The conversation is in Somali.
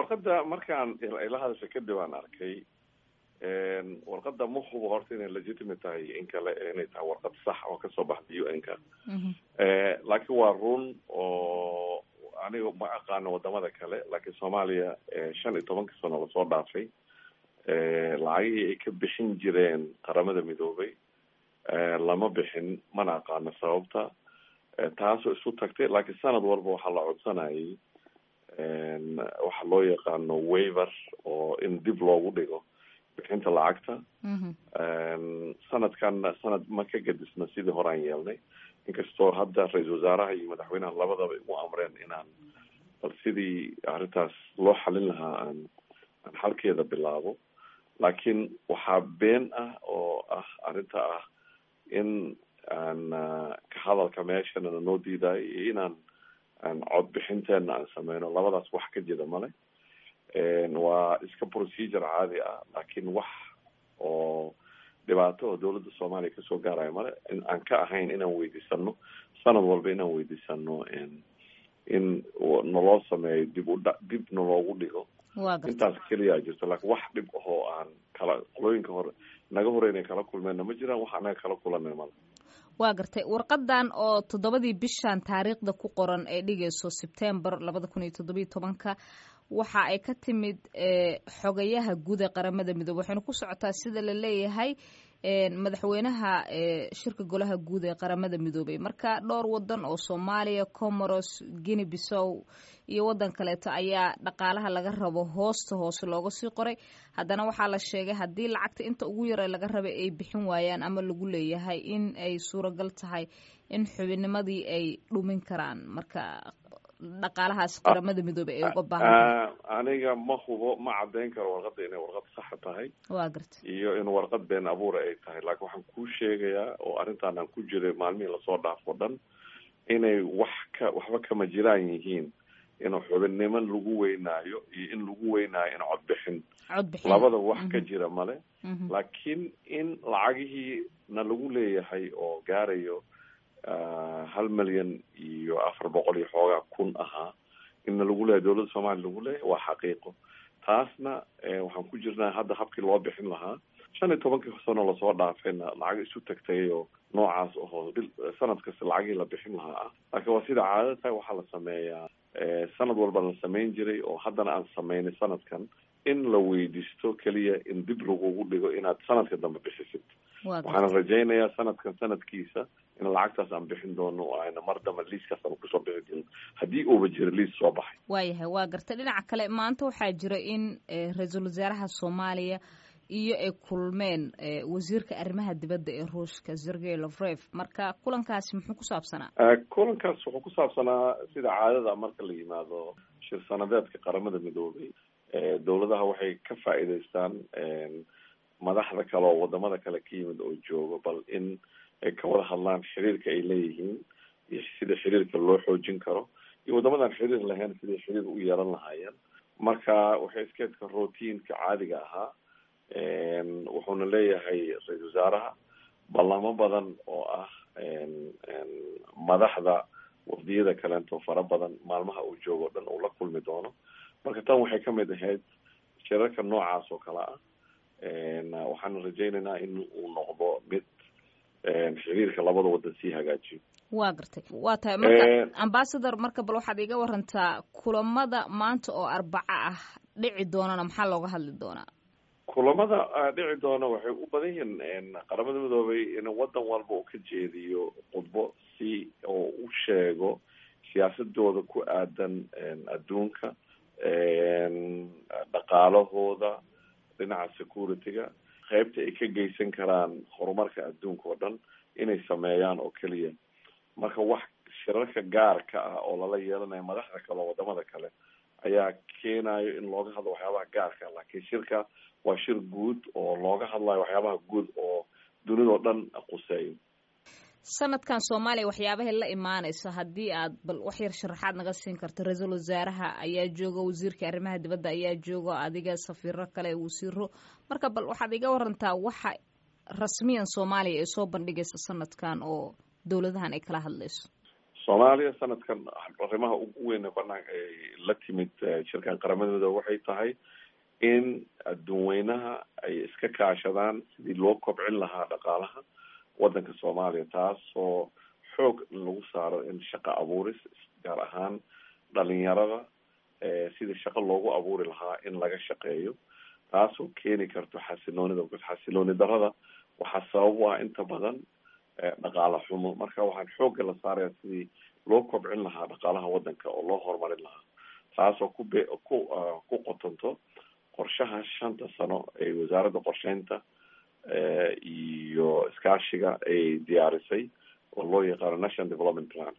warqadda markaan ila hadasha kadib aan arkay warqadda ma hubo horta inay legitimate tahay in kale inay tahay warqad sax oo kasoo baxda u n ka laakiin waa run oo aniga ma aqaano wadamada kale laakiin soomaaliya shan iyo tobanka sano lasoo dhaafay lacagihii ay ka bixin jireen qaramada midoobay lama bixin mana aqaano sababta taasoo isu tagtay laakiin sanad walba waxaa la codsanayay waxa loo yaqaano waiver oo in dib loogu dhigo bixinta lacagta sanadkanna sanad ma ka gadisna sidii horaan yeelnay inkastoo hadda ra-iisal wasaaraha iyo madaxweynaha labadaba igu amreen inaan bal sidii arrintaas loo xalin lahaa aan aan xalkeeda bilaabo laakiin waxaa been ah oo ah arrinta ah in aan ka hadalka meeshana noo diidayo iyo inaan aan codbixinteena aan sameyno labadaas wax ka jira male waa iska procedure caadi ah laakiin wax oo dhibaato oo dawladda soomaaliya kasoo gaaraya male aan ka ahayn inaan weydiisano sanad walba inaan weydiisano in naloo sameeyo dib udha dib naloogu dhigo intaas keliyaa jirto laakiin wax dhib ahoo aan kala qolooyinka hore naga hore inay kala kulmeenna ma jiraan wax anaga kala kulanay male waa gartay warqadan oo toddobadii bishan taariikhda ku qoran ee dhigayso sebtembar labada kun iyo toddobiyo tobanka waxa ay ka timid xogayaha guud ee qaramada midoobe waxayna ku socotaa sida la leeyahay madaxweynaha shirka golaha guud ee qaramada midoobey marka dhowr wadan oo soomaaliya comoros guinea bissow iyo wadan kaleeto ayaa dhaqaalaha laga rabo hoosta hoose looga sii qoray haddana waxaa la sheegay haddii lacagta inta ugu yare laga rabay ay bixin waayaan ama lagu leeyahay in ay suuragal tahay in xubinimadii ay dhumin karaan marka dhaqaalahaas qaramada midoobey ay uga baahan aniga ma hubo ma caddeyn karo warqadda inay warqad saxa tahay waa garta iyo in warqad been abuura ay tahay laakiin waxaan kuu sheegayaa oo arrintaan aan ku jiray maalmihii lasoo dhaafo dhan inay wax ka waxba kama jiraan yihiin in xubinnimo lagu weynaayo iyo in lagu weynaayo in codbixin codbixin labada wax ka jira male laakiin in lacagihii na lagu leeyahay oo gaarayo hal milyan iyo afar boqol iyo xoogaa kun ahaa inna lagu leeyahay dawladda soomaaliya lagu leeyahay waa xaqiiqo taasna waxaan ku jirnaa hadda habkii loo bixin lahaa shan iyo tobankii sano lasoo dhaafayna lacag isu tagtay oo noocaas ahoo bil sanad kasta lacagii la bixin lahaa ah laakiin waa sida caadada tahay waxaa la sameeyaa sanad walba la samayn jiray oo haddana aan sameynay sanadkan in la weydiisto keliya in dib lagugu dhigo inaad sanadka dambe bixisid waxaana rajaynayaa sanadkan sanadkiisa in lacagtaas aan bixin doono oo ayna mar dambe liiskaas aan kusoo bixi doono haddii uuba jiro liis soo baxay waayahay waa garta dhinaca kale maanta waxaa jira in ra-iisul wasaaraha soomaaliya iyo ay kulmeen wasiirka arrimaha dibadda ee ruushka sergey lovrev marka kulankaasi muxuu ku saabsanaa kulankaas wuxuu ku saabsanaa sida caadada marka la yimaado shir sanadeedka qaramada midoobay dawladaha waxay ka faa'iidaystaan madaxda kale oo wadamada kale ka yimid oo joogo bal in ay ka wada hadlaan xiriirka ay leeyihiin iyo sida xiriirka loo xoojin karo iyo waddamadan xiriir lahayn siday xiriir u yeelan lahaayeen marka waxay iskeedka routiinka caadiga ahaa wuxuuna leeyahay ra-iisal wasaaraha ballamo badan oo ah madaxda wafdiyada kaleento fara badan maalmaha uu joogo o dhan uu la kulmi doono marka tan waxay kamid ahayd shirarka noocaas oo kale ah waxaana rajaynaynaa in uu noqdo mid xiriirka labada wadan sii hagaajiyo waa gartay waa tahay marka ambasador marka bal waxaad iga warantaa kulamada maanta oo arbaco ah dhici doonana maxaa looga hadli doonaa kulamada dhici doona waxay u badan yihiin qaramada midoobay in wadan walba uu ka jeediyo khudbo si oo u sheego siyaasadooda ku aadan adduunka dhaqaalahooda dhinaca security-ga qaybta ay ka geysan karaan horumarka adduunka oo dhan inay sameeyaan oo keliya marka wax shirarka gaarka ah oo lala yeelanayo madaxda kale oo wadamada kale ayaa keenayo in looga hadlo waxyaabaha gaarka laakiin shirka waa shir guud oo looga hadlayo waxyaabaha guud oo dunidao dhan quseeyo sanadkan soomaaliya waxyaabahay la imaanayso haddii aad bal wax yar sharaxaad naga siin karto ra-iisul wasaaraha ayaa jooga wasiirka arrimaha dibadda ayaa jooga adiga safiiro kale wasiiro marka bal waxaad iga warantaa waxa rasmiyan soomaaliya ay soo bandhigaysa sanadkan oo dowladahan ay kala hadlayso soomaaliya sanadkan arrimaha ugu weyn banaan la timid shirkan qaramadooda waxay tahay in adduunweynaha ay iska kaashadaan sidii loo kobcin lahaa dhaqaalaha waddanka soomaaliya taasoo xoog lagu saaro in shaqo abuuris gaar ahaan dhalinyarada sidii shaqo loogu abuuri lahaa in laga shaqeeyo taasoo keeni karto xasiloonida because xasilooni darada waxaa sabab u ah inta badan dhaqaala xumo marka waxaan xoogga la saaraya sidii loo kobcin lahaa dhaqaalaha waddanka oo loo horumarin lahaa taasoo ku be ku ku qotonto qorshaha shanta sano ee wasaaradda qorsheynta iyo iskaashiga ay diyaarisay oo loo yaqaano national development plan